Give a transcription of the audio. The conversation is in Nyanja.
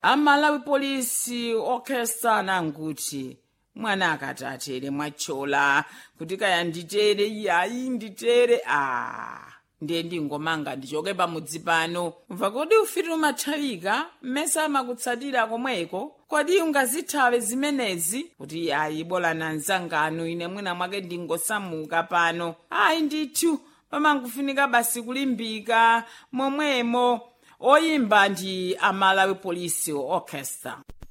amalawi polisi orchestra nanguti mwana akati atere mwachola kuti kaya nditere iyayi nditere a ndiye ndingomanga ndichoke pamudzi pano mva kodi ufiti umathawika mmese amakutsatira komweko kodi ungazithawe zimenezi kuti ayi bola nanzangano ine mwina mwake ndingosamuka pano ayi ndithu pamangofunika basi kulimbika momwemo oyimba ndi amalawi police orchestra